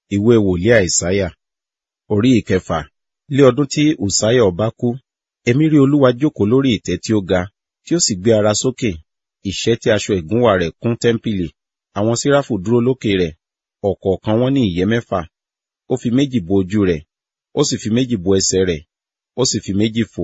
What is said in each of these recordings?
ìwé wòlíì àìsáyà orí ìkẹfà lé ọdún tí ùsáyà ọba kú èmi rí olúwa jókòó lórí ìtẹ́ tí ó ga tí ó sì gbé ara sókè ìṣẹ́ tí aṣọ ìgúnwà rẹ̀ kún tẹ́ḿpìlì àwọn séráfù dúró lókè rẹ̀ ọ̀kọ̀ọ̀kan wọn ní ìyẹ́ mẹ́fà ó fi méjì bo ojú rẹ̀ ó sì fi méjì bo ẹsẹ̀ rẹ̀ ó sì fi méjì fò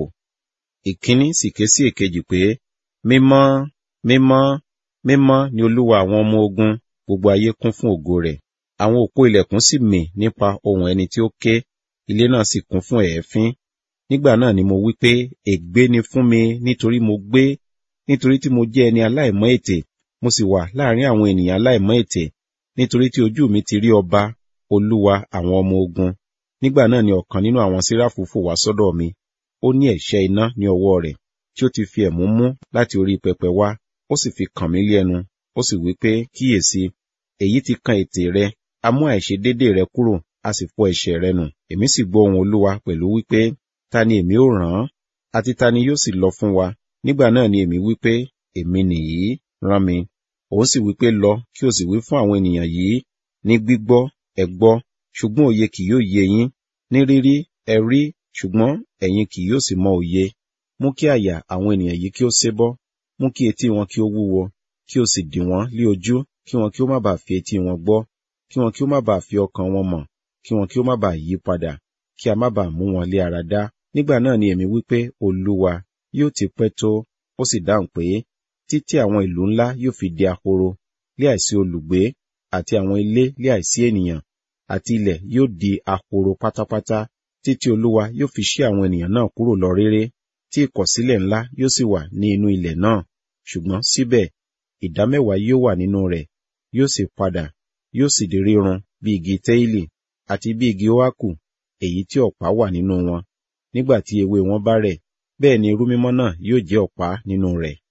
ìkíní sì ké sí èkejì pé mímọ́ mímọ́ mímọ́ ni olúwa àwọn ọmọ ogun gbogbo ayé kún fún ògo rẹ̀ àwọn òpó ilẹ̀kùn sì mì nípa ohùn ẹni tí ó ké ilé náà sì kún fún èéfín nígbà náà ni mo wí pé ègbé ni fún mi nítorí mo gbé nítorí tí mo jẹ́ ẹni aláìmọ́ ètè mo sì wà láàrin àwọn ènìyàn aláìmọ́ ètè nítorí tí ojú mi ti rí ọba olúwa àwọn ọmọ ogun nígbà náà ni ọ̀kan nínú àwọn séráfù fò wá sọ́dọ̀ mi ó ní ẹ̀ṣẹ́ iná ní ọwọ́ rẹ̀ tí ó ti fi ẹ̀mú mú láti orí pẹpẹ wá ó sì fi kàn mí lẹ́nu ó sì wí pé kíyèsí èyí ti kan ètè rẹ a mú àìṣedéédé rẹ kúrò a sì fọ ẹ̀ṣẹ̀ rẹ nù èmi sì gbọ́ ohùn olúwa pẹ̀lú wípé ta ni èmi ó rán àti ta ni yóò sì lọ fún wa nígbà náà ni èmi wípé èmi nìyí rán mi òun sì wípé lọ kí o sì wí fún àwọn ènìyàn yìí ní gbígbọ́ ẹ gbọ́ ṣùgbọ́n òye kì yóò yé yín ní rírí ẹ rí ṣùgbọ́n ẹ̀yin kì yóò sì mọ òye mú kí àyà àwọn ènìyàn yìí kí ó sébọ́ mú kí etí wọn kí ó wúwo kí o sì dì wọ́n lé ojú kí wọn kí ó má bàa fi etí wọn gbọ́ kí wọn kí ó má bàa fi ọkàn wọn mọ̀ kí wọn kí ó má bàa yí padà kí a má bàa mú wọn lé ara dá nígbà náà ni èmi wípé olúwa yóò ti pẹ́ tó ó sì dáhùn pé títí àwọn ìlú ńlá yóò fi di ahoro lé àìsí olùgbé àti àwọn ilé lé àìsí ènìyàn àti ilẹ̀ yóò di ahoro pátápátá títí olúwa yóò fi ṣí àwọn ènìyàn náà kúrò lọ réré tí ìkọ̀sílẹ̀ ńlá yóò sì wà ní inú ilẹ̀ náà ṣùgbọ́n síbẹ̀ ìdámẹ́wàá yóò wà nínú rẹ̀ yóò sì padà yóò sì di rírun bí igi téèlì àti bí igi óákù èyí tí ọ̀pá wà nínú wọn nígbà tí ewé wọn bá rẹ̀ bẹ́ẹ̀ ni irú mímọ́ náà yóò jẹ́ ọ̀pá nínú rẹ̀